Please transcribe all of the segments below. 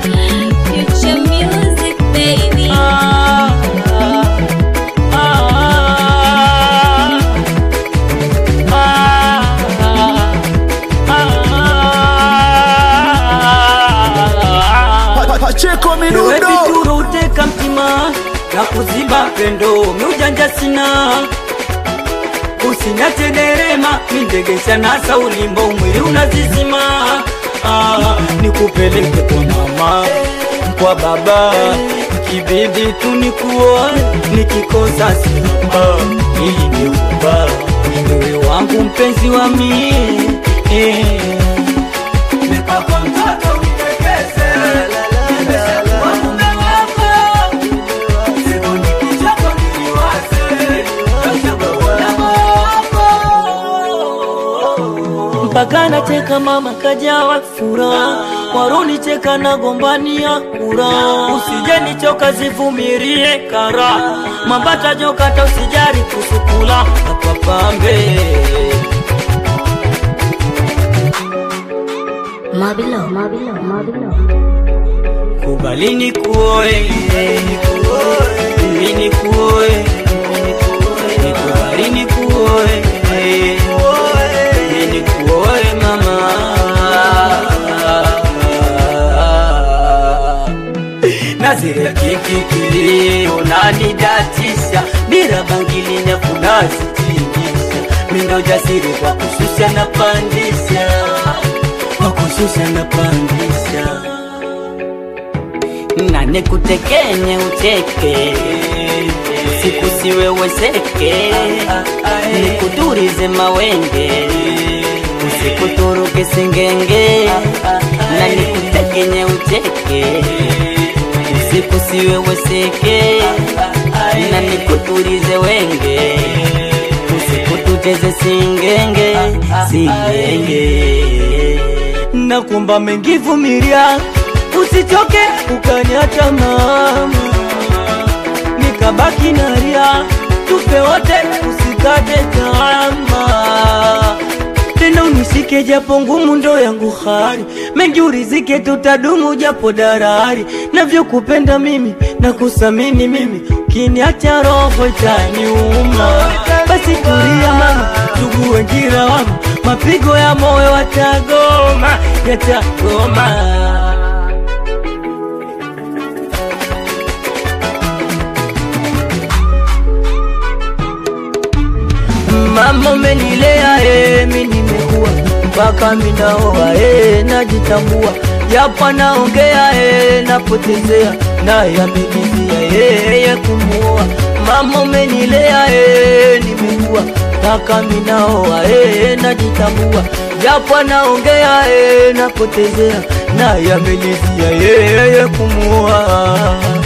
Future music, baby. Ah, ah, ah, ah. Pacheko Wewe Midundo vituro uteka mtima na kuziba pendo miujanja sina usinyate derema mindegesha nasa ulimbo mwili unazizima ah, nikupeleke kwa mama kwa baba kibibi tu nikuoe nikikosa simba ili nikuba wewe wangu mpenzi wa mie eh. Nipako mtoto unitekeze, nimeshakuwa mume wako. Siku nikichoka niliwaze, nashakuwa wako. mpaka nacheka mama kajawa furaha waruni cheka na gombania kura usije nichoka zivumirie kara mambata jokata usijari kusukula apapambe Mabilo, Mabilo, Mabilo. kubali ni kuoe mimi ni kuoe nikubali ni kuoe mimi ni kuoe mama nazira kikikili unanidatisha bila bangili nyakunasitingisha mindo jasiri kwa kushusha na pandisha kwa kushusha na pandisha na nikutekenye ucheke siku siweweseke nikuturize mawenge usikuturuke singenge na nikutekenye ucheke usiku siweweseke na nikuturize wenge usikututeze singenge singenge nakumba mengivumilia usichoke ukaniacha mama nikabaki naria tupe wote usikate tamaa tena unisike japo ngumu ndo yangu hari mengi urizike tutadumu japo darari navyokupenda mimi na kusamini mimi kiniacha roho itaniuma basi tulia mama tugue njira wangu mapigo ya moyo watagoma yatagoma mama umenilea eh, mi nimekuwa mpaka minaoa eh, najitambua japo naongea eh, napotezea naye amenizia yeye kumuoa mama umenilea eh, nimekuwa mpaka minaoa eh, najitambua japo naongea eh, napotezea naye amenizia yeye kumuoa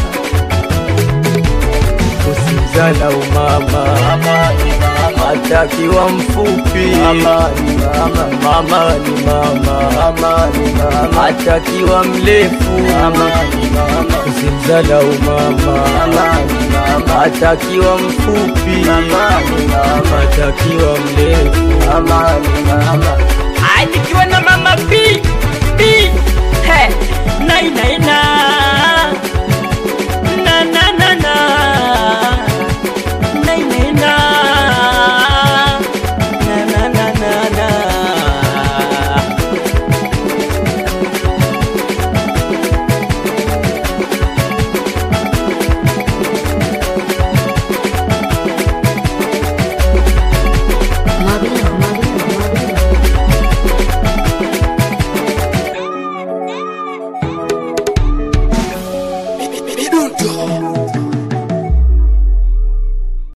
usimzalau mama atakiwa mfupi mama ni mama, mama ni mama, mama atakiwa mrefu mama ni mama, usimzalau mama, mama ni mama atakiwa mfupi mama ni mama, atakiwa mrefu mama ni mama, nikiwa na mama P